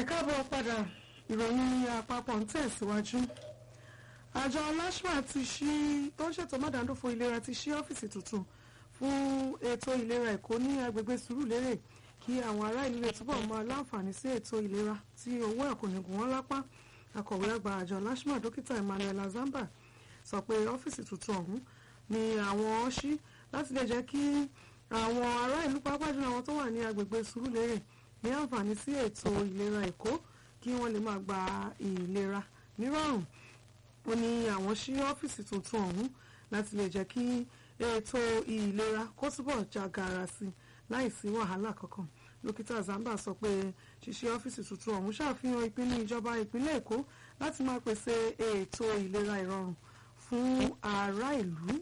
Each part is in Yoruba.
káàbọ̀ padà ìròyìn àpapọ̀ ń tẹ̀síwájú àjọ lashma ti ṣí tó ń ṣètò mádàndófò ìlera ti ṣí ọ́fíìsì tuntun fún ètò ìlera èkó ní agbègbè sùúrùlérè kí àwọn ará ìlú lè túbọ̀ máa láǹfààní sí ètò ìlera tí owó ẹ̀ kò ní gùn wọ́n lápá akọ̀wé àgbà àjọ lashma dókítà emmanuel azamba sọ pé ọ́fíìsì tuntun ọ̀hún ni àwọn ṣí láti lè jẹ́ kí àwọn ará ìlú pàápàá jùlọ àwọn tó wà ní agbègbè sùúrùlérè ní àǹfààní sí ètò ìlera èkó kí wọ́n lè máa gba ìlera nírọ̀rùn ó ní àwọn ṣí ọ́fíìsì tuntun ọ̀hún láti lè jẹ́ kí ètò ìlera kó túbọ̀ jágara sí i láìsí wàhálà kankan dókítà zamba sọ pé ṣíṣí ọ́fíìsì tuntun ọ̀hún ṣàfihàn ìpinnu ìjọba ìpínlẹ̀ èkó láti máa pèsè ètò ìlera ìrọ̀rùn fún ará ìlú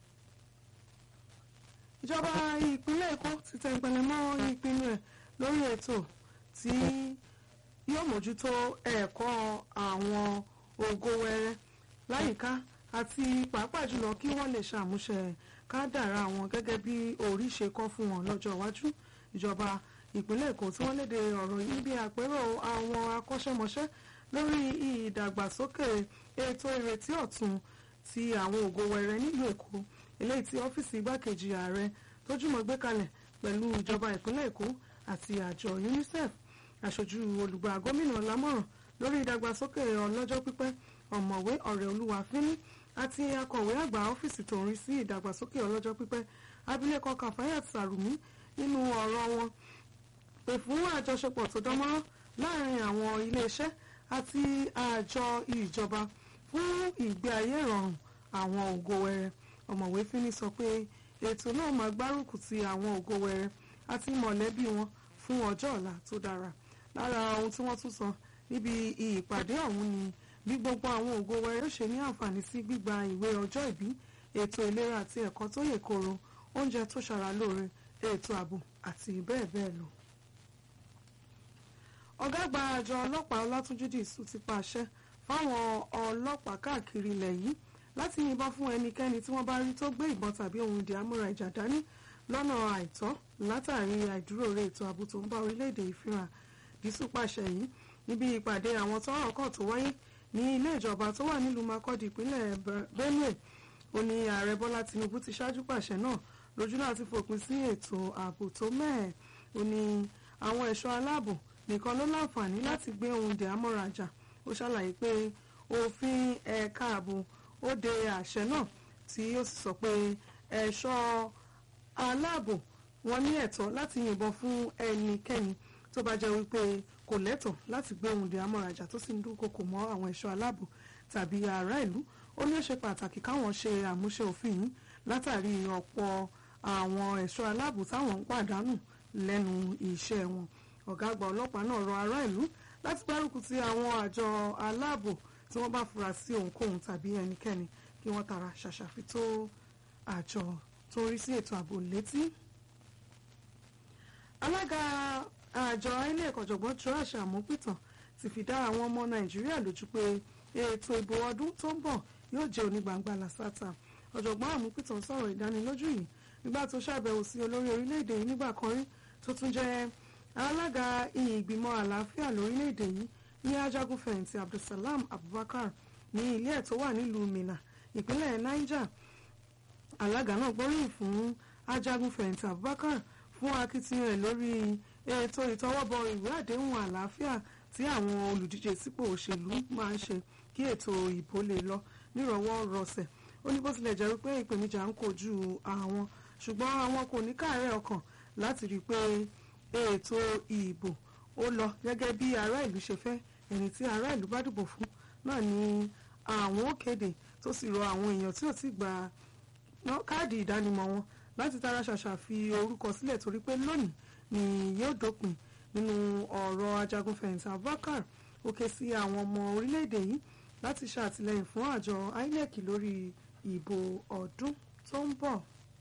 ìjọba ìpínlẹ̀ èkó ti tẹ̀ ìpẹ̀lẹ̀ mọ́ ìpinnu ẹ̀ lórí ètò tí yóò mójútó ẹ̀kọ́ àwọn ògo wẹrẹ láyìíká àti pàápàá jùlọ kí wọ́n lè ṣàmúṣẹ kádàrá wọn gẹ́gẹ́ bí orí ṣe kọ́ fún wọn lọ́jọ́ iwájú ìjọba ìpínlẹ̀ èkó tí wọ́n léde ọ̀rọ̀ yìí bí àpérò àwọn akọ́ṣẹ́mọṣẹ́ lórí ìdàgbàsókè ètò ìrètí ọ̀tun ti àwọn ògo wẹrẹ nílùú èkó eléyìí tí ọ́fíìsì igbákejì ààrẹ tó jùmọ̀ gbé kalẹ̀ pẹ̀lú ìjọba ìpínlẹ̀ èkó àti àjọ unicef aṣojú olùgbà gómìnà lámọ̀ràn lórí ìdàgbàsókè ọlọ́jọ́ pípẹ́ ọ̀mọ̀wé ọ̀rẹ́ olúwa fínní àti akọ̀wé àgbà ọ́fíìsì tó ń rí sí ìdàgbàsókè ọlọ́jọ́ pípẹ́ abilékọ kàfáyà sàrùmí nínú ọ̀rọ̀ wọn pè fún àjọṣepọ̀ tó dánmọ́rán láàrin àwọn iléeṣẹ́ àti àjọ ìjọba fún ìgbé ayé ìrọ̀rùn àwọn ògo wẹrẹ ọ̀mọ̀wé fínní sọ pé ètò náà máa gbárùkù ti àwọn ògo wẹrẹ àti mọ̀lẹ́bí wọn fún ọjọ́ ọ̀la tó dára lára ohun tí wọ́n tún sọ níbi ìpàdé ọ̀hún ni bí gbogbo àwọn ògo wẹrẹ yóò ṣe ní àǹfààní sí gbígba ìwé ọjọ́ ìbí ètò ìlera àti ẹ̀kọ́ tó yè kooro oúnjẹ tó ṣara lóore ètò ààbò àti bẹ́ẹ̀ bẹ́ẹ̀ lọ. ọ̀gá àgbà àjọ ọlọ́pàá ọlátúnjú dìísù ti pàṣẹ fáwọn ọlọ́pàá káàkiri ilẹ̀ yìí láti yìnbọn fún ẹnikẹ́ni tí wọ́n bá rí tó gbé ìbọn tàbí ohun ìdí àmúra ìjà dání lọ́nà àìtọ́ látàrí àìdúróore ètò ààbò tó ń bá orílẹ̀-èdè ìfihàn dísù pàṣẹ yìí níbi ìpàdé àwọn tọ́rọ̀ kàn tó wáyé ní ilé ìjọba tó wà nílùú Makurdi ìpínlẹ̀ Benue ó ní ààrẹ Bọ́lá Tinubu ti ṣáájú pàṣẹ náà lójú láti fòpin sí ètò ààbò tó mẹ́ẹ̀ ó ní àwọn ẹ̀ṣọ́ aláàbò nìkan ló láǹfààní láti gbé ohun ìdí àmọ́ra àjà ó ṣàlàyé pé òfin ẹ̀ka ààbò ó de àṣẹ náà tí ó sì sọ pé ẹ̀ṣọ́ aláàbò wọn ní ẹ̀tọ́ láti yìnbọn fún ẹnikẹ́ni tó bá jẹ́ wípé kò lẹ́tọ̀ láti gbé ohun ìdí amọ̀rajà tó sì ń dúnkokò mọ́ àwọn ẹ̀ṣọ́ aláàbò tàbí ará ìlú ó ní ó ṣe pàtàkì káwọn ṣe àmúṣe òfin yìí látàrí ọ̀pọ̀ àwọn ẹ̀ṣọ́ aláàbò táwọn ń pàdánù lẹ́nu iṣẹ́ wọn ọ̀gá àgbà ọlọ́pàá náà rọ ará ìlú láti gbárùkù ti àwọn àjọ aláàbò tí wọ́n bá fura sí ohunkóhun tàbí ẹnikẹ́ni kí wọ́n tara ṣàṣàfi tó àjọ tó ń rí sí ètò ààbò létí alága àjọ inec ọ̀jọ̀gbọ́n joash amúpìtàn ti fi dá àwọn ọmọ nàìjíríà lójú pé ètò ìbò ọdún tó ń bọ̀ yóò jẹ́ onígbangba làṣàtà ọ̀jọ̀gbọ́n amúpìtàn sọ̀rọ̀ ìdánilójú yìí nígbà tó ṣàbẹ̀wò sí olórí orílẹ̀-èdè yìí nígbà kan rí tó tún jẹ́ alága ìgbìmọ̀ àlàáfíà lórílẹ̀-èdè yìí ní ajagunfẹ̀yìntì abdulsalam abubakar ní ilé ẹ̀ tó wà nílùú minna ìpínlẹ̀ niger alága náà gbóríyìn fún ajagunfẹ̀yìntì abubakar fún akitiyan ẹ̀ lórí ètò ìtọwọ́bọ ìwé àdéhùn àlàáfíà tí àwọn olùdíje sípò òṣèlú máa ń ṣe kí ètò ìbò lè lọ nírọ̀wọ́ rọsẹ̀ ó ní bó tilẹ̀ jẹ́ wípé ìpèníjà ń kojú àwọn ṣùgbọ́n àwọn kò ní káàárẹ̀ ọkàn láti rí i pé ètò ìbò ó lọ gẹ́gẹ́ bí ará ìlú ṣe fẹ́ ẹni tí ará ìlú bá dìbò fún náà ni àwọn ó kéde tó sì rọ àwọn èèyàn tí ò ti gba káàdì ìdánimọ̀ wọn láti tara ṣàṣà fi orúkọ sílẹ̀ torí pé lónìí ni yóò dópin nínú ọ̀rọ̀ ajagunfẹ̀yìntì Abubakar ó ké sí àwọn ọmọ orílẹ̀-èdè yìí láti ṣàtìlẹ́yìn fún àjọ INEC lórí ìbò ọdún tó ń bọ̀.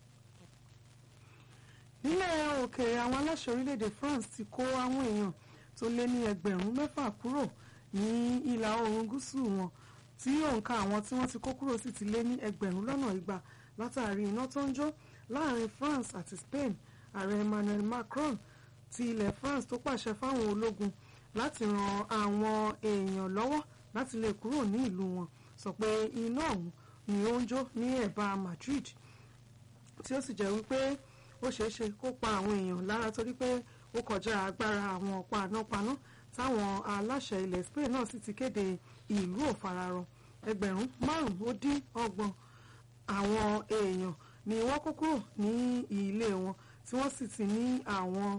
nílẹ̀ òkèèrè àwọn aláṣẹ orílẹ̀-èdè France ti kó àwọn èèyàn tó lé ní ẹgbẹ̀rún mẹ́fà kúrò ní ìlà oòrùn gúúsù wọn tí òǹkà àwọn tí wọ́n ti kó kúrò sì ti lé ní ẹgbẹ̀rún lọ́nà igba látàrí iná tó ń jó láàrin France àti Spain ààrẹ Emmanuel Macron ti ilẹ̀ France tó pàṣẹ fáwọn ológun láti ran àwọn èèyàn lọ́wọ́ láti lè kúrò ní ìlú wọn sọ pé iná ọ̀hún ni ó ń jó ní ẹ̀bá Madrid tí ó sì jẹ́ wípé ó ṣeé ṣe kó pa àwọn èèyàn lára torí pé ó kọjá agbára àwọn panápaná táwọn aláṣẹ ilẹ̀ Spain náà sì ti kéde ìlú òfararọ ẹgbẹ̀rún márùn-ún ó dín ọgbọ̀n àwọn èèyàn ni wọ́n kó kúrò ní ilé wọn tí wọ́n sì ti ní àwọn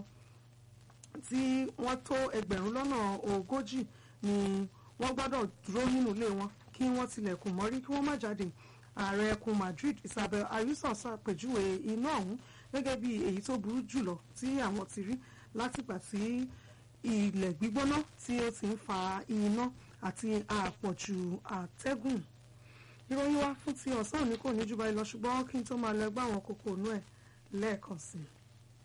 tí wọ́n tó ẹgbẹ̀rún lọ́nà ogójì ni wọ́n gbọ́dọ̀ dúró nínú ilé wọn kí wọ́n tilẹ̀kùn mọ́rí kí wọ́n má jáde ààrẹ ẹkùn Madrid Isabel Ayuso ṣàpèjúwe iná ọ̀hún gẹ́gẹ́ bí èyí tó burú jùlọ tí àwọn ti rí látìgbà tí ilẹ̀ gbígbóná tí ó ti ń fa iná àti àpọ̀jù àtẹ́gùn ìròyìn wa fún ti ọ̀sán òní kò ní jù báyìí lọ ṣùgbọ́n kí n tó máa lọ ẹgbẹ́ àwọn kókó ònú ẹ̀ lẹ́ẹ̀kan sí i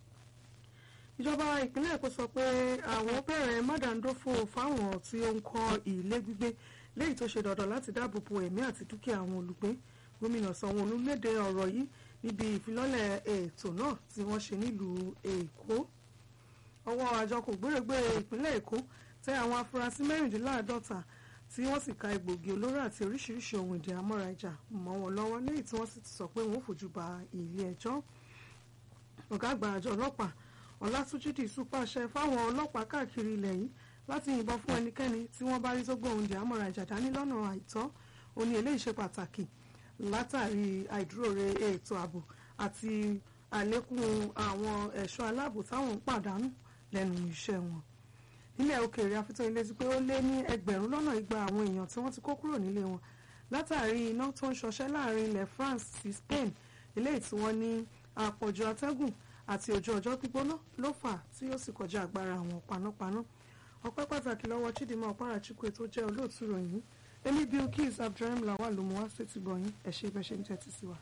ìjọba ìpínlẹ̀ èkó sọ pé àwọn bẹ̀rẹ̀ mádàndófò fáwọn tí ó ń kọ́ ilé gbígbé léyìí tó ṣe dandan láti dáàbò bo ẹ̀mí àti dúkìá àwọn olùgbé gómìnà sanwó-olú léde ọ̀rọ̀ yìí níbi ìfilọ́lẹ̀ ètò náà tí wọ́n ṣe nílùú èkó ọwọ́ àjọ kò gbèrègbèrè ìpínlẹ̀ èkó tẹ àwọn afurasí mẹ́rìndínláàádọ́ta tí wọ́n sì ka egbògi olóró àti oríṣiríṣi ohun ìdí àmọ́ra ìjà mọ́ wọn lọ́wọ́ léyìí tí wọ́n sì ti sọ pé wọ́n fojú ba ilé ẹjọ́ ọ̀gá àgbà àjọ ọlọ́pàá ọlátúnjì dìísù pàṣẹ fáwọn ọlọ́pàá káàkiri ilẹ̀ yìí láti yìnbọn fún ẹnikẹ́ni tí wọ́n bá rí tó gbóhùn di àmọ̀ra ìjà dání lọ́nà àìtọ́ ó ní eléyìí ṣe pàtàkì látàrí àìdúróore ètò ààbò àti àlékún àwọn ẹ̀ṣọ́ aláàbò táwọn ń pàdánù lẹ́nu iṣẹ́ wọn. nílẹ̀ òkèèrè afitó ilé ti pé ó lé ní ẹgbẹ̀rún lọ́nà igba àwọn èèyàn tí wọ́n ti kó kúrò nílé wọn látàrí iná tó ń ṣọṣẹ́ láàrin ilẹ̀ France sí Spain eléyìí tí wọ́n ní àpọ̀jù atẹ́gùn àti ojú ọjọ́ gbígbóná ló fà tí ó sì kọjá agbára àwọn panápaná ọpẹ́ pàtàkì lọ́wọ́ Chidinma Ọ̀pára-Chukwu tó jẹ́ olóòtú ròyìn èmi Bilkis Abdulrahim Lawal ló mú wá sétí gbọ̀yìn ẹ ṣé bẹ́ẹ̀ ṣe ń tẹ́tí sí wa.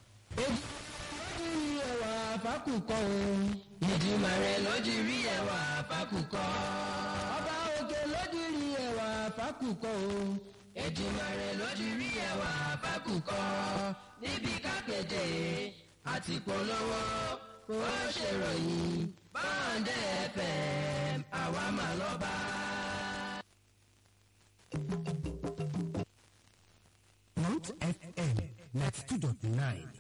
èdè lójú rí ẹwà fákùkọ o ìdìmọ̀ rẹ̀ lójú rí ẹwà fákùkọ. ọba òkè lójú rí ẹwà fákùkọ o ìdìmọ̀ rẹ̀ lójú rí ẹwà fákùkọ. níbi kápẹ́tẹ̀ àti polówó ó ṣèròyìn báńdẹ̀ fm àwa mà lọ́ba. Mount FM ninety two dot nine